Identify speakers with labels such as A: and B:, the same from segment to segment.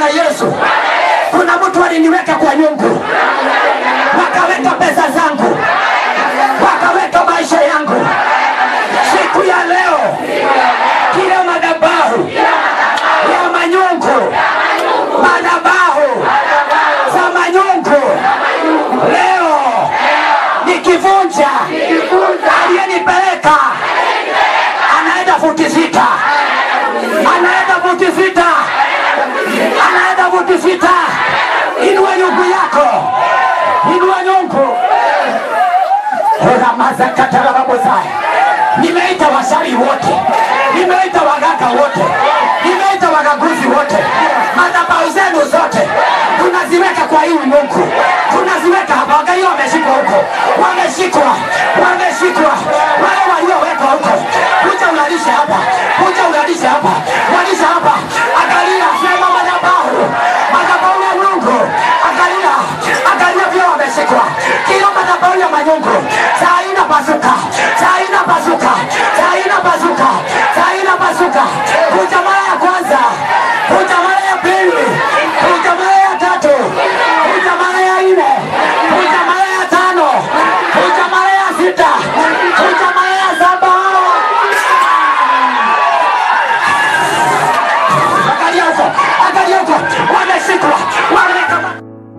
A: Yesu. Kuna mtu aliniweka kwa nyungu, wakaweka pesa zangu, wakaweka maisha yangu. Siku ya leo, kila madhabahu ya manyungu, madhabahu za manyungu, leo nikivunja, aliyenipeleka anaenda futi sita, anaenda futi sita, anaenda futi sita. Inua nyungu yako, inua nyungu. Ramazakatarababozaya, nimeita washawi wote, nimeita waganga wote, nimeita wagaguzi wote, madhabahu zenu zote tunaziweka kwa hii Mungu, tunaziweka hapa. Wangalia wameshikwa huko, wameshikwa, wameshikwa wale waliowekwa huko. Kuja ulalishe hapa, kuja ulalishe hapa, walisha hapa. Angalia, sema madhabahu, madhabahu ya Mungu. Angalia, angalia vile wameshikwa, kila madhabahu ya manyungu saa hii inapasuka, saa hii inapasuka, saa hii inapasuka, saa hii inapasuka. Kuja mara ya kwanza, kuja mara ya pili, kuja mara ya tatu, kuja mara ya nne, kuja mara ya tano, kuja mara ya sita, kuja mara ya saba. Angalia huko, angalia huko, wameshikwa, wamekama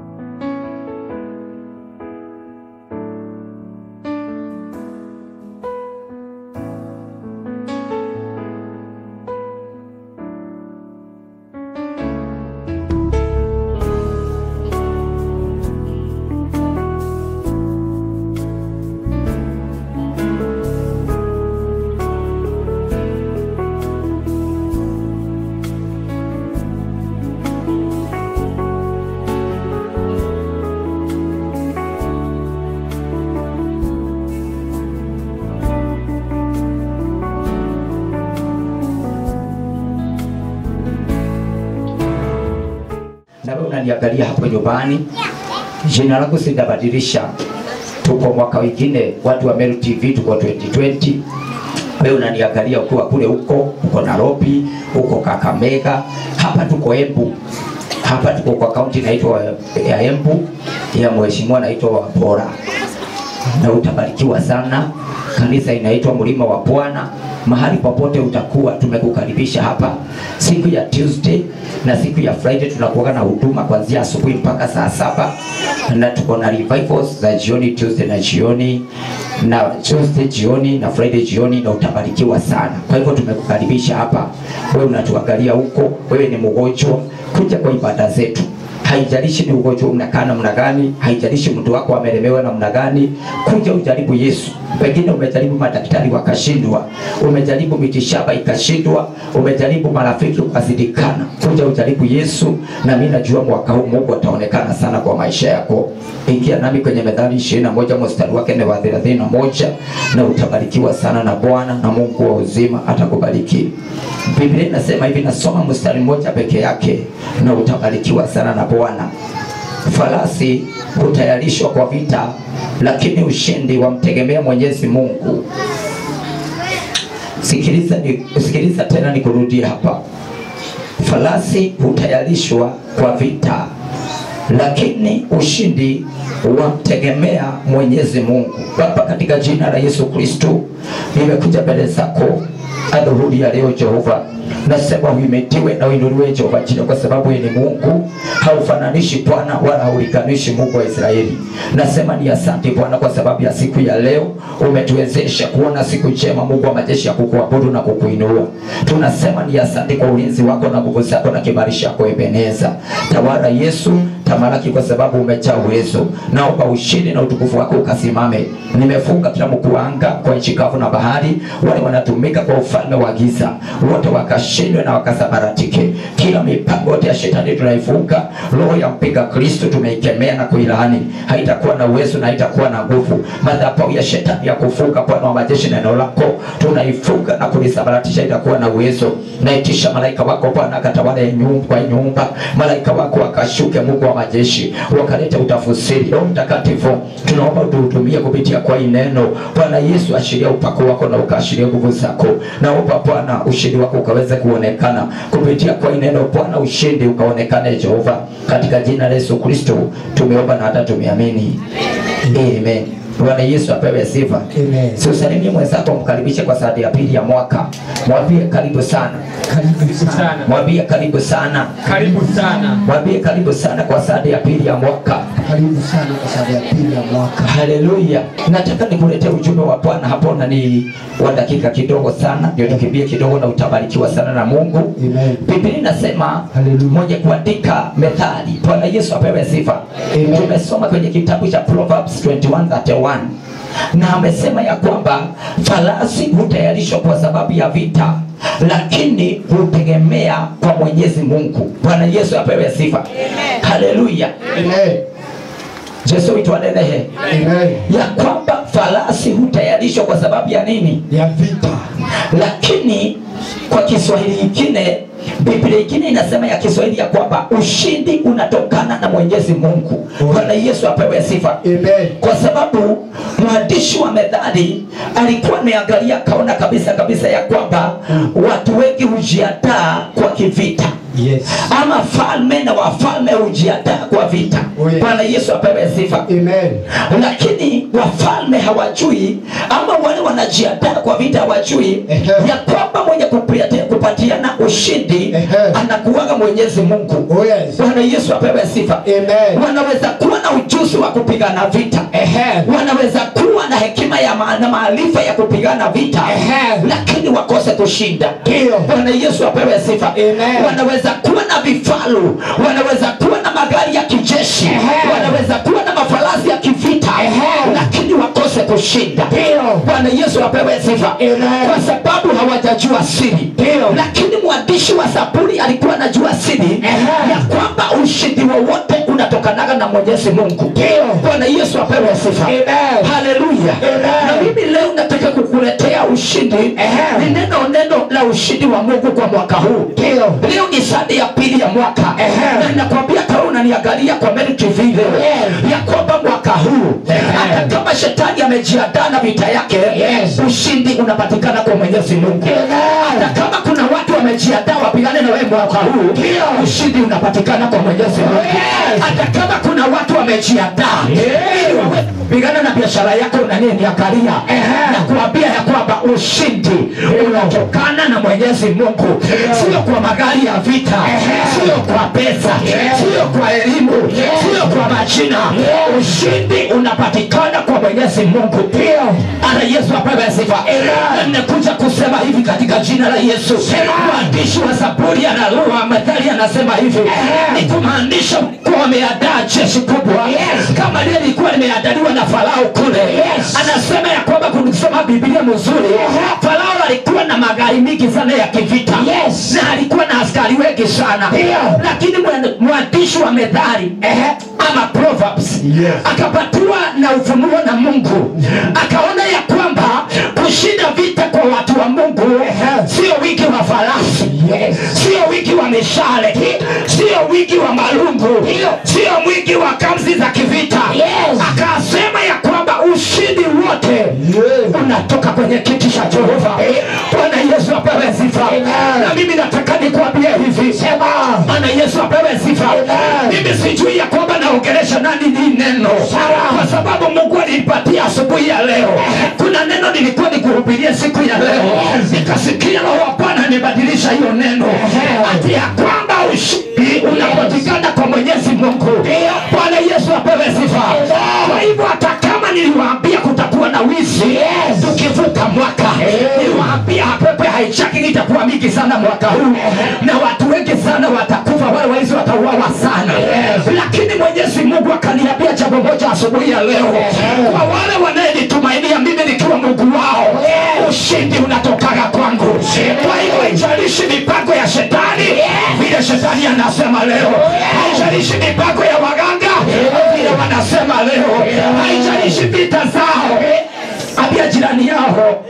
B: na wewe unaniangalia hapo nyumbani, jina langu sitabadilisha. Tuko mwaka wengine, watu wa Meru TV tuko 2020. Wewe unaniangalia ukiwa kule huko, uko Nairobi, uko Kakamega, hapa tuko Embu, hapa tuko kwa kaunti inaitwa ya Embu ya mheshimiwa anaitwa Wabora, na utabarikiwa sana. Kanisa inaitwa Mlima wa Bwana. Mahali popote utakuwa, tumekukaribisha hapa siku ya Tuesday na siku ya Friday tunakuwa na huduma kuanzia asubuhi mpaka saa saba na tuko na revivals za jioni Tuesday na jioni na Tuesday jioni na Friday jioni, na utabarikiwa sana. Kwa hivyo tumekukaribisha hapa. Wewe unatuangalia huko, wewe ni mgonjwa, kuja kwa ibada zetu haijalishi ni ugonjwa unakaa namna gani, haijalishi mtu wako amelemewa namna gani, kuja ujaribu Yesu. Pengine umejaribu madaktari wakashindwa, umejaribu mitishamba ikashindwa, umejaribu marafiki ukazidikana. Kuja ujaribu Yesu, na mimi najua mwaka huu Mungu ataonekana sana kwa maisha yako. Ingia nami kwenye Methali ishirini na moja mstari wake ni wa thelathini na moja na utabarikiwa sana na Bwana na Mungu wa uzima atakubariki. Biblia inasema hivi, nasoma mstari mmoja peke yake, na utabarikiwa sana na Bwana. Farasi hutayarishwa kwa vita, lakini ushindi wamtegemea Mwenyezi Mungu. Sikiliza, ni, sikiliza tena nikurudie hapa. Farasi hutayarishwa kwa vita, lakini ushindi wamtegemea Mwenyezi Mungu. Baba, katika jina la Yesu Kristo, nimekuja mbele zako adhuhuri ya leo Jehova, nasema uhimitiwe na uinuliwe Jehova jina, kwa sababu yeye ni Mungu, haufananishi Bwana wala haulinganishi Mungu wa Israeli. Nasema ni asante Bwana kwa sababu ya siku ya leo, umetuwezesha kuona siku njema, Mungu wa majeshi, ya kukuabudu na kukuinua. Tunasema ni asante kwa ulinzi wako na nguvu zako na kibali chako Ebeneza. Tawala Yesu, tamalaki kwa sababu umejaa uwezo. Naomba ushindi na utukufu wako ukasimame. Nimefunga kila mkuu wa anga kwa nchi kavu na bahari, wale wanatumika kwa ufalme wa giza, wote wakashindwe na wakasabaratike. Kila mipango yote ya shetani tunaifunga. Roho ya mpinga Kristo tumeikemea na kuilaani, haitakuwa na uwezo na haitakuwa na nguvu. Madhabahu ya shetani ya kufunga, Bwana wa majeshi, neno lako tunaifunga na kulisabaratisha, itakuwa na uwezo. Naitisha malaika wako Bwana akatawale nyumba kwa nyumba, malaika wako akashuke, Mungu wa majeshi wakaleta utafsiri. Roho Mtakatifu, tunaomba utuhudumie kupitia kwa hii neno. Bwana Yesu, ashiria upako wako na ukaashiria nguvu zako. Naomba Bwana ushindi wako ukaweze kuonekana kupitia kwa hii neno. Bwana, ushindi ukaonekane Jehova, katika jina la Yesu Kristo tumeomba na hata tumeamini, amen. Bwana Yesu apewe sifa.
A: Amen.
B: Si usalimie mwenzako, mkaribishe kwa saa ya pili ya mwaka, mwambie karibu sana,
A: Karibu sana.
C: sana
B: mwambie karibu sana,
C: karibu sana
B: mwambie karibu sana kwa saa ya pili ya mwaka.
A: Karibu sana kwa sababu ya pili ya mwaka.
B: Haleluya! Nataka nikuletee ujumbe wa Bwana hapo, na ni wa dakika kidogo sana, ndio tukimbie kidogo, na utabarikiwa sana na Mungu.
A: Amen.
B: Biblia inasema
A: Haleluya.
B: mwenye kuandika methali. Bwana Yesu apewe sifa.
A: Amen.
B: Tumesoma kwenye kitabu cha Proverbs 21:31 na amesema ya kwamba farasi hutayarishwa kwa sababu ya vita, lakini hutegemea kwa Mwenyezi Mungu. Bwana Yesu apewe sifa. Haleluya.
A: Amen.
B: Yesu itwanenehe
A: Amen.
B: ya kwamba farasi hutayarishwa kwa sababu ya nini?
A: Ya vita.
B: lakini kwa Kiswahili kingine, Biblia ingine inasema ya Kiswahili ya kwamba ushindi unatokana na Mwenyezi Mungu. Bwana Yesu apewe sifa,
A: Amen.
B: kwa sababu mwandishi wa Methali alikuwa ameangalia akaona kabisa kabisa ya kwamba watu wengi hujiandaa kwa kivita
A: Yes.
B: ama falme na wafalme hujiandaa kwa vita.
A: Oh, yes.
B: Bwana Yesu apewe sifa
A: Amen.
B: lakini wafalme hawajui ama wale wanajiandaa kwa vita hawajui
A: Ehe.
B: ya kwamba mwenye kupatia- kupatiana ushindi
A: Ehe.
B: anakuwaga Mwenyezi Mungu.
A: Oh yes.
B: Bwana Yesu apewe sifa.
A: Amen.
B: Wanaweza kuwa na ujuzi wa kupigana vita,
A: Ehe.
B: wanaweza kuwa na hekima ya ma- na maarifa ya kupigana vita,
A: Ehe.
B: lakini wakose kushinda.
A: Ndio.
B: Bwana Yesu apewe sifa.
A: Amen.
B: Wanaweza kuwa na vifaru, wanaweza kuwa na magari ya kijeshi,
A: Ehe.
B: wanaweza kuwa na mafarasi ya kivita,
A: Ehe.
B: lakini wakose kushinda.
A: Ndio.
B: Bwana Yesu apewe sifa,
A: Amen.
B: kwa sababu hawajajua siri.
A: Ndio.
B: Lakini mwandishi wa Zaburi alikuwa anajua siri
A: Ehe.
B: ya kwamba ushindi wowote unatokanaga na Mwenyezi Mungu.
A: Ndio.
B: Bwana Yesu apewe sifa.
A: Amen.
B: Haleluya.
A: Amen.
B: Na mimi leo nataka kukuletea ushindi.
A: Ehe.
B: Ni neno neno la ushindi wa Mungu kwa mwaka huu.
A: Ndio.
B: Leo ni sadi ya pili ya mwaka
A: Ehe.
B: na ninakwambia kama unaniangalia kwa Mary TV leo
A: Yes.
B: ya kwamba mwaka huu hata kama shetani amejiandaa na vita yake
A: Yes.
B: ushindi unapatikana kwa Mwenyezi Mungu.
A: Amen.
B: Hata kama kuna watu wamejiandaa wapigane na wewe mwaka huu ushindi unapatikana kwa Mwenyezi Mungu.
A: Yes.
B: Hata kama kuna watu wamejiandaa ili wawe kupigana na biashara yako na nini ya karia na kuambia ya kwamba ushindi unatokana na Mwenyezi Mungu, sio kwa magari ya vita, sio kwa pesa, sio kwa elimu, sio kwa majina. Ushindi unapatikana kwa Mwenyezi Mungu. Ana Yesu apewe sifa. Na Nimekuja kusema hivi katika jina la Yesu. Mwandishi wa Zaburi analua methali anasema hivi, ni kumaanisha kuwa wameandaa jeshi kubwa kama lile lilikuwa limeandaliwa na Farao kule. Anasema ya kwamba kunisoma Biblia mzuri, Farao alikuwa na magari mingi sana ya kivita na alikuwa na askari wengi sana, lakini mwan- mwandishi wa methali ama Proverbs
A: Yes.
B: akapatiwa na ufunuo na Mungu, akaona ya kwamba kushinda vita kwa watu wa Mungu sio wingi wa farasi,
A: Yes.
B: sio wingi wa mishale, sio wingi wa malungu, sio mwingi wa kamzi za kivita. Akasema ya kwamba ushindi wote
A: Yes.
B: unatoka kwenye kiti cha Jehova. Bwana Yesu apewe sifa. Na mimi nataka nikuambie hivi, Bwana Yesu apewe sifa. Mimi sijui ya kwamba naongelesha nani ni neno, kwa sababu Mungu alinipatia asubuhi ya leo. Kuna neno nilikuwa nikuhubiria siku ya leo, nikasikia Roho wa Bwana nibadilisha hiyo neno, ati ya kwamba ushindi unapatikana kwa Mwenyezi Mungu. Bwana Yesu apewe sifa. Kwa hivyo hata kama niliwaambia kutakuwa na wizi tukivuka mwaka, niliwaambia pepe hijacking itakuwa mingi sana mwaka huu, na watu wengi sana watakufa, wale waizi watauawa sana, lakini Mwenyezi Mungu akaniambia jambo moja asubuhi ya leo, kwa wale wanayenitumainia mimi nikiwa Mungu wao, ushindi unatokaga kwangu. Kwa hivyo haijalishi mipango ya shetani vile shetani anasema leo, haijalishi mipango ya waganga vile wanasema leo, haijalishi vita zao ambia jirani yao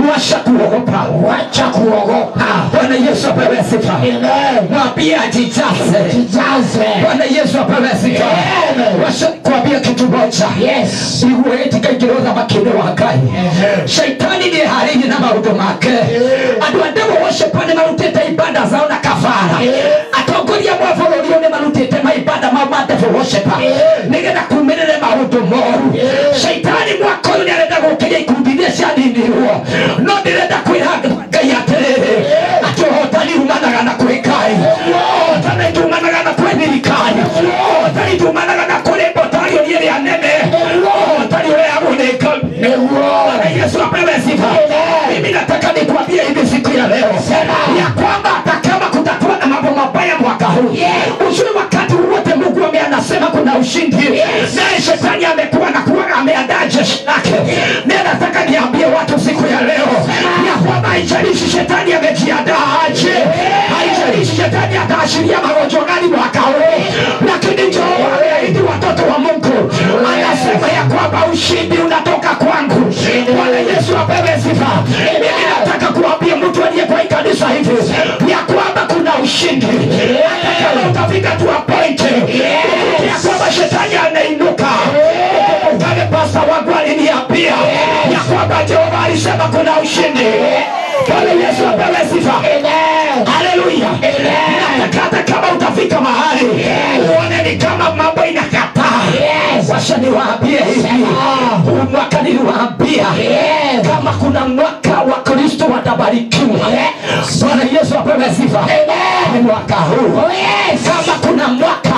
B: washa kuogopa
A: wacha kuogopa
B: bwana yesu apewe sifa
A: Amen.
B: mwambie ajijaze
A: jijaze
B: bwana yesu apewe sifa
A: Amen.
B: washa kuambia kitu moja
A: yes
B: iguetika ikiroza makinde wa ngai shaitani nä harä na maå make andå a ndämå wocepane marutä te ibanda zao na kafara atongoria mwa bå rå ri å nä marutä te maibanda mau ma devil worshiper nä getha kumä rä re maå ndå moru shaitani mwaka å yå nä arenda gå kä ria ikundi iria cianinirwo no ndä renda kwä ra ngai atä rä rä atä å hotani umanaga na kwä ngai hotani tumanaga na kwä thirikari hotani tumanaga na kå rä mbotari å riä rä a nene hotani å rä a gå nä ngai Bwana Yesu apewe sifa. Mimi nataka nikwambie hivi siku ya leo ya kwamba hata kama kutakuwa na mambo mabaya mwaka huu, ujue wakati wote Mungu ame anasema kuna ushindi, naye shetani amekuwa na kuwa ameandaa jeshi lake. Mimi nataka niambie watu siku ya leo ya kwamba haijalishi shetani amejiandaa aje, haijalishi shetani ataashiria magonjwa gani mwaka huu, lakini Jehova ameahidi watoto wa Mungu, anasema ya kwamba ushindi unatoka kwangu. Bwana Yesu apewe sifa. Mimi nataka kuambia mtu aliye kwa hii kanisa hivi ya kwamba kuna ushindi, hata kama utafika tu a point ya kwamba shetani anainuka. Ukale pasta wangu aliniambia ya kwamba Jehova alisema kuna ushindi. Bwana Yesu apewe sifa. Haleluya. Nataka hata kama utafika mahali uone ni kama mambo inakataa. Washa niwaambie hivi, huu mwaka niliwaambia kama kuna mwaka wa Kristo watabarikiwa. Bwana Yesu apewe sifa. Ni mwaka huu. Kama kuna mwaka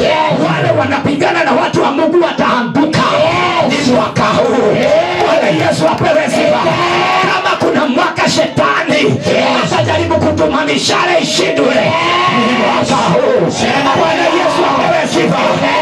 B: wale wanapigana na watu wa Mungu wataanguka, ni mwaka huu. Bwana Yesu apewe sifa. Kama kuna mwaka shetani atajaribu kutuma mishale ishindwe, ni mwaka huu. Bwana Yesu apewe sifa.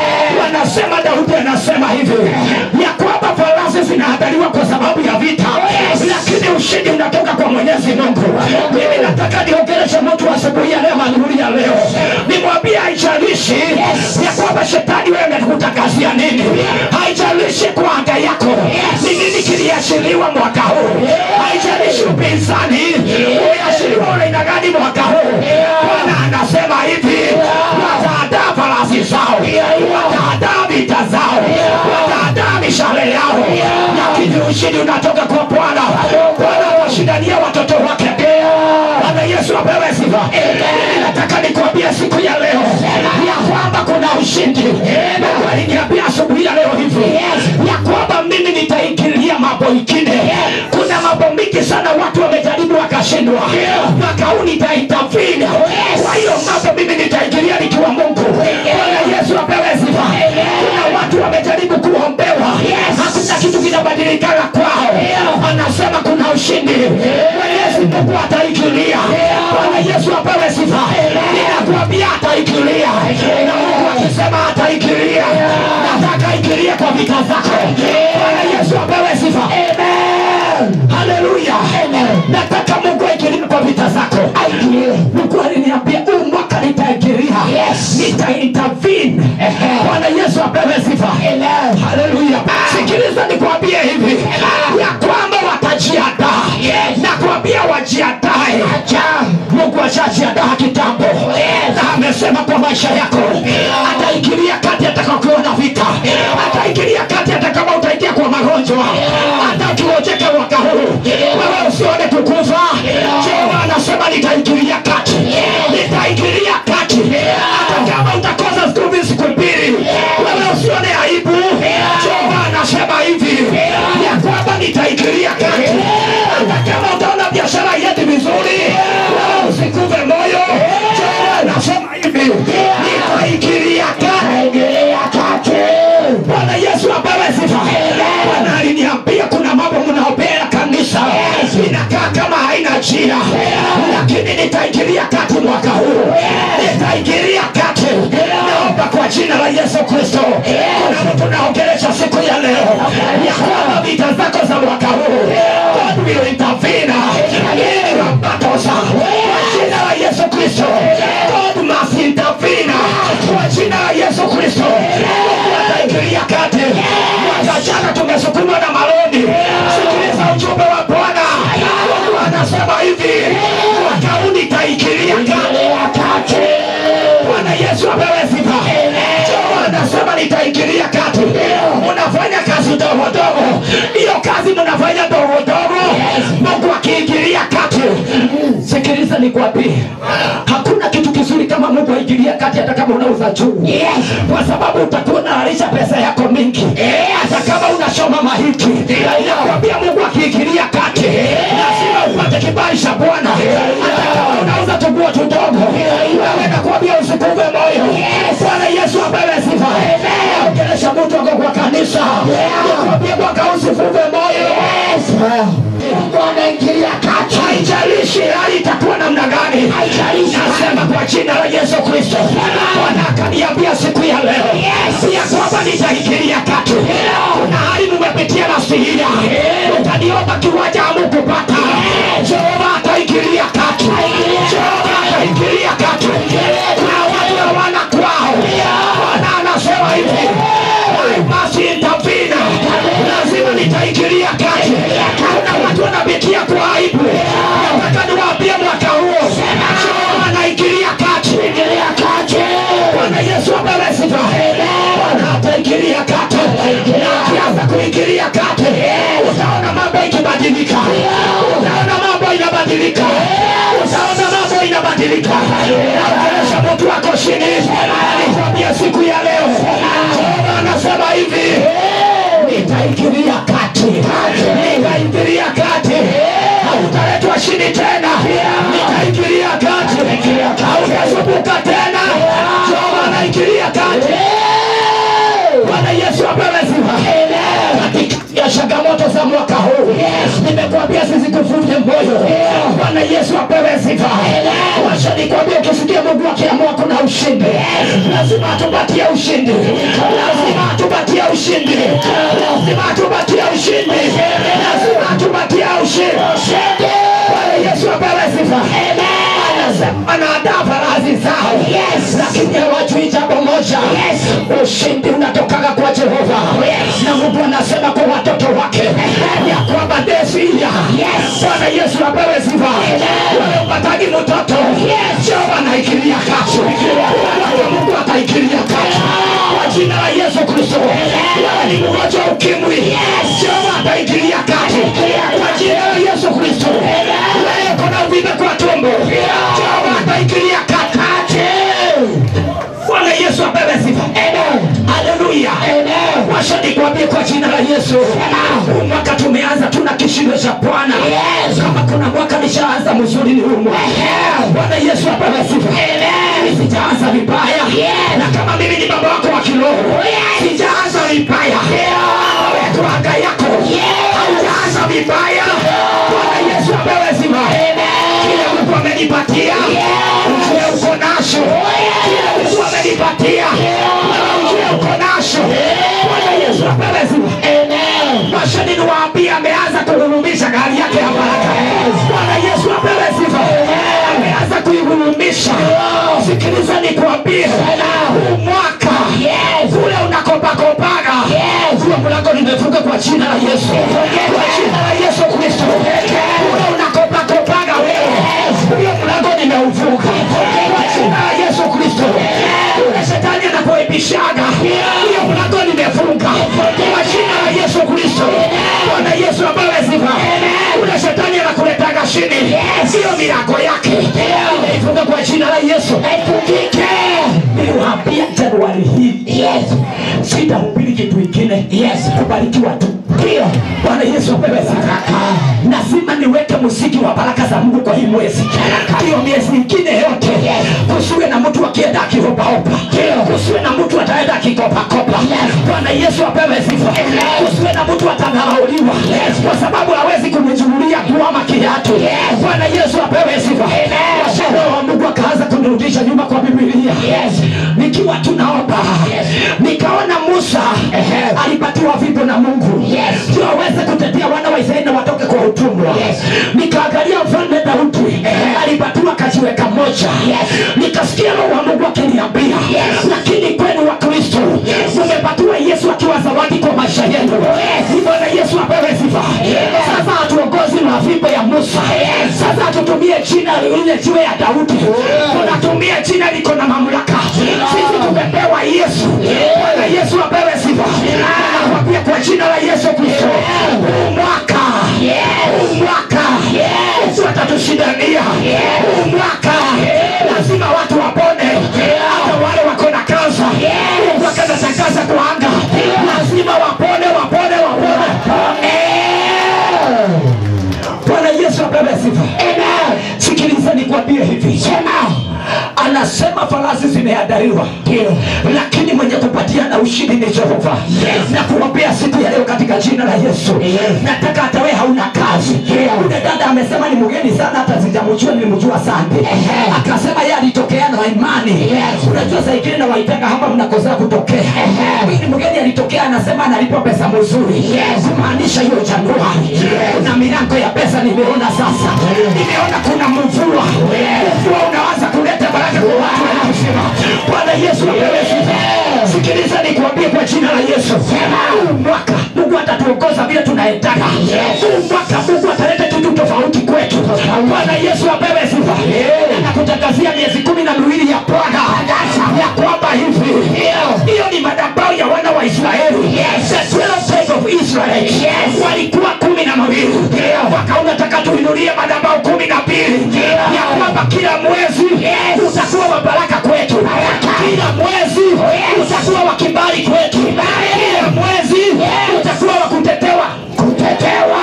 B: Wanasema Daudi anasema hivi ya kwamba farasi zinaandaliwa kwa sababu ya vita, lakini ushindi unatoka kwa Mwenyezi Mungu. Mimi nataka niongeleshe mtu asubuhi ya leo, adhuhuri ya leo, nimwambie haijalishi ya kwamba shetani wewe amekutangazia nini, haijalishi kwa anga yako ni nini kiliashiriwa mwaka huu, haijalishi upinzani uliashiriwa unaina gani mwaka huu. Bwana anasema hivi, wataadaa farasi zao, wataadaa vita zao, wataadaa mishale yao, lakini ushindi unatoka kwa Bwana. Bwana awashindania watoto wake. Bwana Yesu apewe sifa. Mimi nataka nikwambie siku ya leo ya kwamba kuna ushindi. Mungu aliniambia asubuhi ya leo hivi ya kwamba mimi nitaingilia mambo ingine. Kuna mambo mingi sana watu wamejaribu wakashindwa, mwaka huu nitaintervene. Kwa hiyo mambo mimi nitaingilia nikiwa Mungu. Bwana Yesu apewe sifa. Kuna watu wamejaribu kuombewa, hakuna kitu kinabadilikana kwao. Anasema kuna ushindi. Mwenyezi Mungu ataikilia. Bwana Yesu apewe sifa. Ninakuambia ataikilia, na Mungu akisema ataikilia, nataka ikilie kwa vita zako. Bwana Yesu apewe sifa. Haleluya. Nataka Mungu aikilie kwa vita zako. Mungu aliniambia huu mwaka nitaingilia, nitaintervene. Bwana Yesu apewe sifa. Haleluya. Sikiliza nikwambie hivi ya kwamba watajiandaa na kuambia wajiandae. Mungu ashajiandaa kitambo na amesema kwa maisha yako ataingilia kati atakakuwa na vita, ataingilia kati hata kama utaingia kwa magonjwa, hata ukiojeka mwaka huu wewe usione kukufa. Jehova anasema nitaingilia kati, nitaingilia kati hata kama utakosa siku mbili siku mbili, wewe usione aibu. Jehova anasema hivi ya kwamba nitaingilia kati hata kama utaona biashara yetu vizuri, wewe usikuve moyo. Jehova anasema hivi nitaingilia kati. Bwana Yesu apewe sifa. Bwana aliniambia kuna mambo mnaopea kanisa inakaa kama haina njia, lakini nitaingilia kati mwaka huu, nitaingilia kati. Naomba kwa jina la Yesu Kristo, kuna mtu naongelesha siku ya leo ya kwamba vita zako za mwaka huu God will intervene in your battles. Kwa jina la Yesu Kristo, God must intervene. Kwa jina la Yesu Kristo, Mungu ataingilia kati. Mwaka jana tumesukumwa na maloni. Sikiliza ujumbe wa Bwana
A: nitaingilia kati. Bwana Yesu apewe sifa. Joho anasema nitaingilia kati. Unafanya kazi ndogo ndogo, hiyo kazi mnafanya ndogo ndogo, Mungu akiingilia kati. Sikiliza nikwambie, hakuna kitu kizuri kama Mungu aingilia kati, hata kama unauza juu, kwa sababu utakuwa unalisha pesa yako mingi, hata kama unashoma mahiti. Nakwambia Mungu akiingilia kati, lazima upate kibali cha Bwana, hata kama unauza tuguo tudogo. Wewe nakwambia usikuve moyo. Bwana Yesu apewe sifa. Ongelesha mtu wako kwa kanisa, nakwambia mwaka usifuve moyo. Mungu anaingilia kati, haijalishi hali itakuwa namna gani. Nasema kwa jina la Yesu Kristo, Bwana akaniambia siku ya leo ya kwamba nitaingilia kati. Kuna hali mumepitia nafsi hii, utaniomba kiwanja hamukupata, Jehova ataingilia kati, Jehova ataingilia kati. Kuna watu hawana kwao, Bwana anasema hivi, I must intervene. lazima nitaingilia kati. Kuna watu wanapitia kwa aibu, nataka niwaambie mwaka huo Jehova anaingilia kati. Bwana Yesu apewe sifa. Bwana ataingilia kati, na akianza kuingilia kati, utaona mambo ikibadilika, utaona mambo inabadilika, utaona mambo inabadilika. Naongelesha mtu wako chini, nikwambia siku ya leo, Jehova anasema hivi, nitaingilia kati, nitaingilia kati, hautaletwa chini tena, nitaingilia kati, hautasumbuka tena, Jehova anaingilia kati. Bwana Yesu apewe sifa. Katika ya changamoto za mwaka huu nimekuambia sizikuvunje moyo. Bwana Yesu apewe sifa. Wacha nikwambie, ukisikia Mungu akiamua kuna ushindi, lazima atupatie ushindi, lazima atupatie ushindi, lazima atupatie ushindi, lazima atupatie ushindi. Bwana Yesu apewe sifa. Anasema anaandaa farasi zao, lakini hawajui jambo moja, ushindi unatokaga kwa Jehova, na Mungu anasema kwa watoto wake ya kwamba desia. Bwana Yesu apewe sifa. Wewe upatagi mtoto, Jehova anaingilia kati, Wake Mungu ataingilia kati kwa jina la Yesu Kristo. Wewe ni mgonjwa wa ukimwi, Jehova ataingilia kati kwa jina la Yesu Kristo. Wewe kuna uvimbe kwa tumbo, Jehova ataingilia kati. Bwana Yesu apewe sifa. Haleluya. Washa nikwambie kwa jina la Yesu. Huu mwaka tumeanza tuna kishindo cha Bwana. Kama kuna mwaka nishaanza mzuri ni huu mwaka. Bwana Yesu apewe sifa. Sijaanza vibaya. Na kama mimi ni baba wako wa kiroho. Sijaanza vibaya. Wewe tu anga yako. Haujaanza vibaya. Bwana Yesu apewe sifa. Kile Mungu amenipatia. Ujue uko nacho. Kile Mungu amenipatia. Wewe ujue uko nacho. Bwana Yesu apewe sifa. Mashani niwaambie ameanza kuhurumisha gari yake ya baraka. Bwana Yesu apewe sifa. Ameanza kuihurumisha. Sikiliza nikwambie. Huu mwaka kule unakopakopaga. Huo mlango nimefunga kwa jina la Yesu. Kwa jina la Yesu Kristo. Kule unakopakopaga wewe. Huo mlango nimeufunga. Kwa jina la Yesu Kristo. Kule shetani anapoibishaga. Hiyo mlango nimefunga. Kwa jina la Yesu Kristo. Bwana Yesu apewe sifa. Kule shetani anakuletaga chini. Hiyo milango yake. Nimeifunga kwa jina la Yesu. Haifungike. Niliwaambia Januari hii. Sitahubiri kitu ingine. Kubarikiwa tu. Ndio. Bwana Yesu apewe sifa. Lazima niweke muziki wa baraka za Mungu kwa hii mwezi. Hiyo miezi ingine yote. Kusiwe na mtu akienda akihopahopa. Kusiwe na mtu ataenda akikopakopa. Bwana Yesu apewe sifa. Kusiwe na mtu atadharauliwa kwa sababu hawezi kunichukulia kuama kiatu. Bwana Yesu apewe sifa. Roho wa Mungu akaanza kunirudisha nyuma kwa Biblia. Nikiwa tunaomba nikaona Musa alipatiwa fimbo na Mungu ndio aweze kutetea wana wa Israeli na watoke kwa utumwa. Nikaangalia mfalme Daudi alipatiwa kajiwe kamoja. Nikasikia Roho wa Mungu akiniambia, lakini kwenu wa Kristo mmepatiwa Yesu akiwa zawadi kwa maisha yenu. Bwana Yesu apewe sifa. Sasa hatuongozi na fimbo ya Musa, sasa tutumie jina ile jiwe ya Daudi. Tunatumia jina liko na mamlaka. Sisi tumepewa Yesu. Bwana Yesu apewe sifa. Nakwambia kwa jina la Yesu Kristo, huu mwaka, huu mwaka Yesu atatushindania. Huu mwaka lazima watu wapone, hata wale wako na kansa. Mungu akanatangaza kwa anga, lazima wapone, wapone, wapone. Eh. Bwana Yesu apewe sifa. Sikiliza nikwambie hivi. Anasema farasi zimeandaliwa, lakini mwenye kupatiana ushindi ni Jehova. Na kuwapea siku ya leo katika jina la Yesu. Nataka hata wewe hauna kazi. Ule dada amesema ni mgeni sana, hata sijamjua, nilimjua Sande. Akasema yeye alitokea na imani. Unajua saa ingine na waitaka hapa mnakosea kutokea. Huyu ni mgeni alitokea, anasema analipa pesa mzuri, kumaanisha hiyo Januari kuna milango ya pesa nimeona sasa, nimeona kuna mvua. Mvua unaanza kuleta baraka kwa watu wanaosema Bwana Yesu apewe sifa. Sikiliza nikwambie kwa jina la Yesu, huu mwaka Mungu atatuongoza vile tunaendana. Huu mwaka Mungu ataleta kitu tofauti kwetu. Bwana Yesu apewe sifa. Nakutangazia miezi kumi na miwili ya Bwana ya kwamba hivi hiyo ni madhabahu ya wana wa Israeli, the 12 tribes of Israel walikuwa kumi na mawili, wakaona taka tuinulie madhabahu kumi na mbili ya kwamba kila mwezi utakuwa wa baraka kwetu, kila mwezi utakuwa wa kibali kwetu, kila mwezi utakuwa wa kutetewa kutetewa.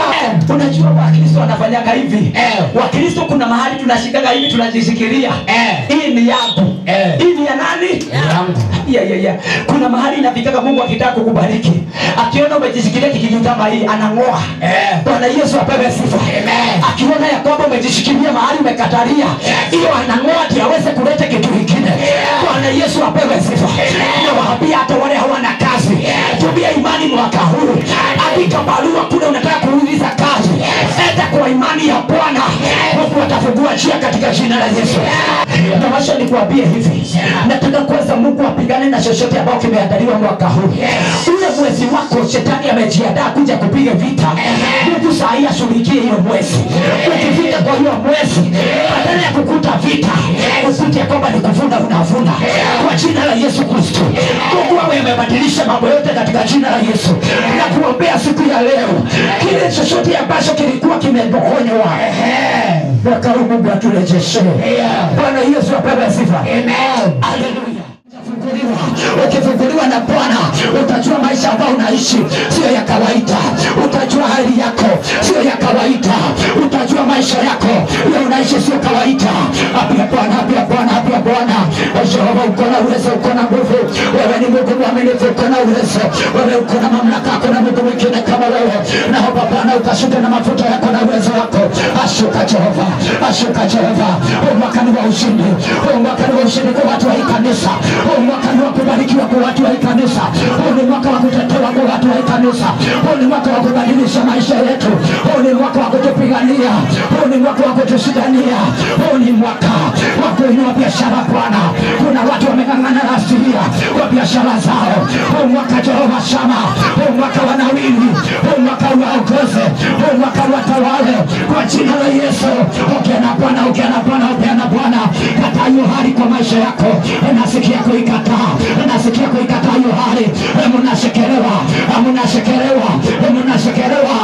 A: Unajua Wakristo wanafanyaga hivi. Wakristo kuna mahali tunashikaga hivi tunajishikilia. Hii ni yangu. Hii ni ya nani? Ya, ya, ya. Kuna mahali inafikaga Mungu akitaka kukubariki, akiona umejishikilia kikitu kama hii anang'oa. Bwana Yesu apewe sifa. Akiona ya kwamba umejishikilia mahali umekatalia, hiyo anang'oa ndio aweze kuleta kitu kingine. Bwana Yesu apewe sifa. Nawaambia hata wale hawana kazi, tumia imani mwaka huu. Andika barua kule unataka kuuliza kazi, enda kwa imani ya Bwana. Mungu atafungua njia katika jina la Yesu. Tamasha nikuambie hivi, nataka kwanza Mungu apigane na chochote ambao kimeandaliwa mwaka huu. Ule mwezi wako shetani amejiandaa kuja kupiga vita, Mungu saa hii ashughulikie hiyo mwezi. Ukifika kwa hiyo mwezi, badala ya kukuta vita, ukute ya kwamba ni kuvuna unavuna kwa jina la Yesu Kristo. Mungu awe amebadilisha mambo yote katika jina la Yesu, na kuombea siku ya leo, kile chochote ambacho kilikuwa kimepokonywa mwaka huu Mungu aturejeshe. Bwana Yesu apewe sifa. Haleluya. Utafunguliwa. Ukifunguliwa na Bwana utajua maisha ambayo unaishi sio ya kawaida. Utajua hali yako sio ya kawaida. Utajua maisha yako ya unaishi sio kawaida. Apia Bwana, apia Bwana, apia Bwana. Jehova, uko na uwezo, uko na nguvu. Wewe ni Mungu mwaminifu, uko na uwezo. Wewe uko na mamlaka, hakuna Mungu mwingine kama wewe. Naomba Bwana ukashuke na mafuta yako na uwezo wako. Ashuka Jehova, ashuka Jehova. Huu mwaka ni wa ushindi, huu mwaka ni wa ushindi kwa watu wa hii kanisa. Huu mwaka ni wa kubarikiwa kwa watu wa hii kanisa. Huu ni mwaka wa kutetewa kwa watu wa hii kanisa. Huu ni mwaka wa kubadilisha maisha yetu. Huu ni mwaka wa kutupigania. Huu ni mwaka wa kutushindania. Huu ni mwaka wa kuinua biashara Bwana. Kuna watu wameng'ang'ana na asilia kwa biashara zao. Huu mwaka Jehova Shama, huu mwaka wa nawili, huu mwaka uwaongoze, huu mwaka watawale kwa jina la Yesu. Ongea na Bwana, ongea na Bwana, ongea na Bwana. Kataa hiyo hali kwa maisha yako, nasikia kuikataa, nasikia kuikataa hiyo hali. Mnashekelewa, mnashekelewa, mnashekelewa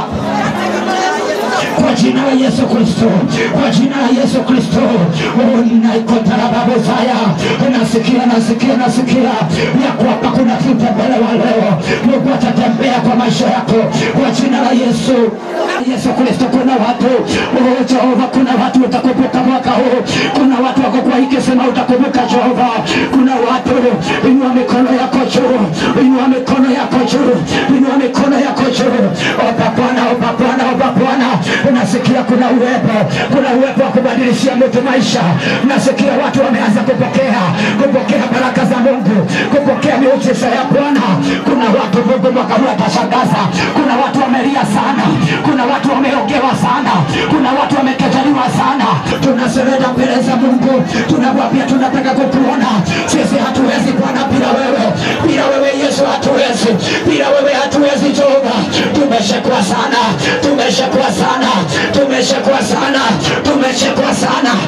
A: kwa jina la Yesu Kristo, kwa jina la Yesu Kristo. Naikotarababozaya, nasikia nasikia nasikia ya kwamba kuna vita wa leo. Mungu atatembea kwa maisha yako kwa jina la Yesu. Yesu Kristo, kuna watu oh, Jehova, kuna watu utakumbuka mwaka huu. Kuna watu wako kwa hiki sema utakumbuka Jehova. Kuna watu, inua mikono yako juu, inua mikono yako juu, inua mikono yako juu. Omba Bwana, omba Bwana, omba Bwana. Nasikia kuna uwepo, kuna uwepo wa kubadilishia mtu maisha. Nasikia watu wameanza kupokea, kupokea baraka za Mungu, kupokea miujiza ya Bwana. Kuna watu Mungu mwaka huu atashangaza. Kuna watu wamelia sana, kuna watu wameogewa sana, kuna watu wamekataliwa sana. Tunasereda mbele za Mungu, tunamwambia tunataka kukuona. Sisi hatuwezi Bwana bila wewe, bila wewe Yesu hatuwezi, bila wewe hatuwezi Jehova. Tumeshekwa sana, tumeshekwa sana, tumeshekwa sana, tumeshekwa sana.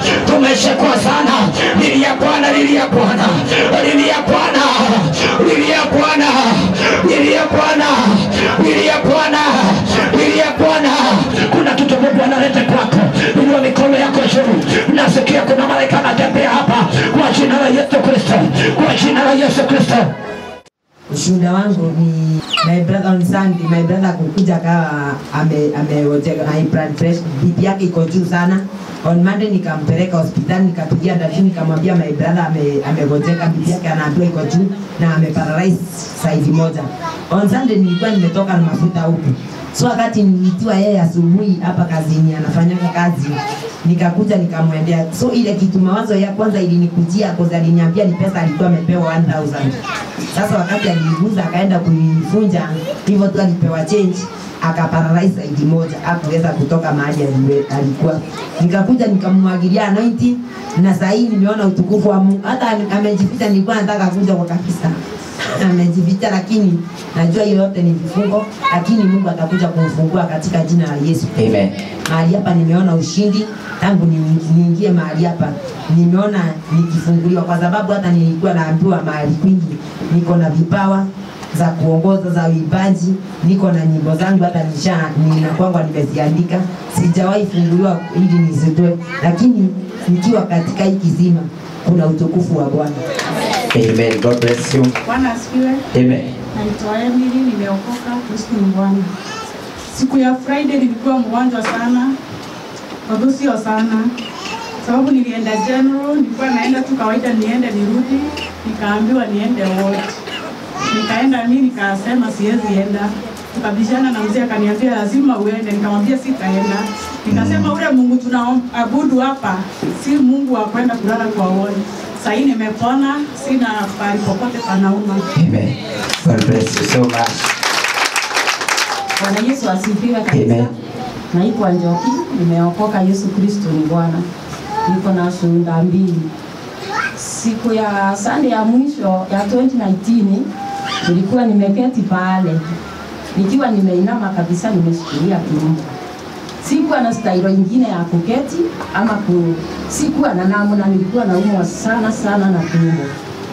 A: umeshekwa sana. Lilia Bwana, lilia Bwana, lilia Bwana, lilia Bwana, lilia Bwana, lilia Bwana, lilia Bwana. Kuna kitu Mungu analeta kwako, inua mikono yako juu. Nasikia kuna malaika anatembea hapa kwa jina la Yesu Kristo, kwa jina la Yesu Kristo.
C: Ushuhuda wangu ni my brother on Sunday, my brother kukuja kawa ame amewojeka high blood pressure, BP yake iko juu sana. On Monday nikampeleka hospitali, nikapigia dadi, nikamwambia my brother ame amegojeka, BP yake anaambiwa iko juu na ameparalyze side moja. On Sunday nilikuwa nimetoka na mafuta huku so wakati niliitiwa yeye asubuhi hapa kazini, anafanyanga kazi, nikakuja nikamwendea. So ile kitu mawazo ya kwanza ilinikujia kwa aliniambia ni pesa alikuwa amepewa 1000 sasa wakati aliguza akaenda kuifunja hivyo tu alipewa change akaparalyze side moja hakuweza kutoka mahali aliwe- alikuwa nikakuja nikamwagilia anointing na saa hii nimeona utukufu wa Mungu hata amejificha nilikuwa nataka kuja kwa kabisa amejificha lakini najua hiyo yote ni vifungo lakini Mungu atakuja kumfungua katika jina la Yesu
B: Amen.
C: mahali hapa nimeona ushindi tangu ni- niingie mahali hapa nimeona nikifunguliwa kwa sababu hata nilikuwa naambiwa mahali kwingi niko na vipawa za kuongoza za uimbaji niko na nyimbo zangu hata nisha ninakwangwa nimeziandika sijawahi funguliwa ili nizitoe lakini nikiwa katika hii kizima kuna utukufu wa bwana
B: Amen. God bless you.
D: Bwana asifiwe.
B: Amen.
D: Naitwa Emily, nimeokoka. Kristo ni Bwana. Siku ya Friday nilikuwa mgonjwa sana, bado sio sana, sababu nilienda general, nilikuwa naenda tu kawaida, niende nirudi, nikaambiwa niende ward. Nikaenda mimi nikasema siwezi enda, tukabishana na mzee akaniambia lazima uende, nikamwambia sitaenda. Nikasema ule Mungu tunaabudu hapa si Mungu wa kwenda kulala kwa ward. Sasa hii nimepona, sina pahali popote panauma.
B: Amen. God bless you so much.
E: Bwana Yesu asifiwe
B: Amen.
E: kabisa. Naitwa Njoki, nimeokoka. Yesu Kristo ni Bwana. Niko na shuhuda mbili. Siku ya Sunday ya mwisho ya 2019 nilikuwa nimeketi pale nikiwa nimeinama kabisa, nimeshikilia tumbo. Sikuwa na stailo ingine ya kuketi ama ku, sikuwa na namna, nilikuwa naumwa sana sana na tumbo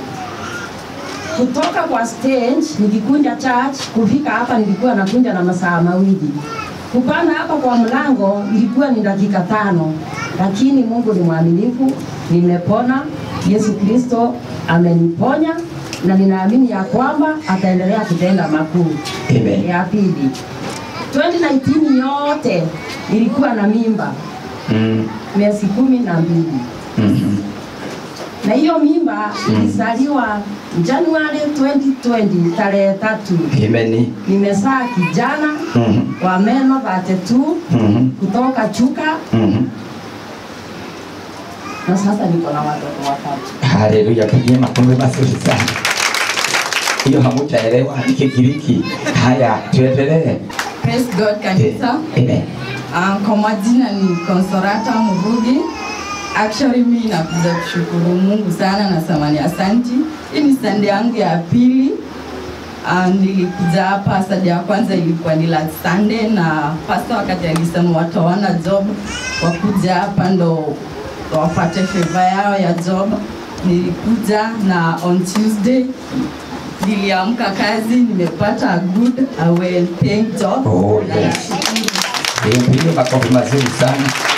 E: kutoka kwa stage nikikunja church kufika hapa nilikuwa nakunja na masaa mawili kupanda hapa kwa mlango ilikuwa ni dakika tano lakini mungu ni mwaminifu nimepona yesu kristo ameniponya na ninaamini ya kwamba ataendelea kutenda makuu
B: Amen.
E: ya pili 2019 yote nilikuwa na mimba
B: Mm.
E: miezi kumi na mbili
B: Mhm.
E: na hiyo mimba ilizaliwa Januari 2020 tarehe tatu.
B: Amen.
E: Nimezaa kijana
B: Mhm.
E: wa meno 32
B: Mhm.
E: kutoka Chuka
B: Mhm.
E: na sasa niko na watoto watatu.
B: Haleluya, pigie makofi mazuri sana. Hiyo hamutaelewa ni Kigiriki. Haya, tuendelee.
F: Praise God kanisa.
B: Amen.
F: Um, kwa majina ni Consolata Murugi. Actually mimi nakuja kushukuru Mungu sana na samani asanti. Hii ni sande yangu ya pili. Um, nilikuja hapa sade ya kwanza ilikuwa ni last Sunday na pastor wakati alisema watu hawana job wakuja hapa ndo wapate favor yao ya job. Nilikuja na on Tuesday niliamka kazi nimepata a good a well paying job
B: Oh,
F: Na
B: yes.
F: nashukuru
B: Hiyo pigie makofi mazuri sana.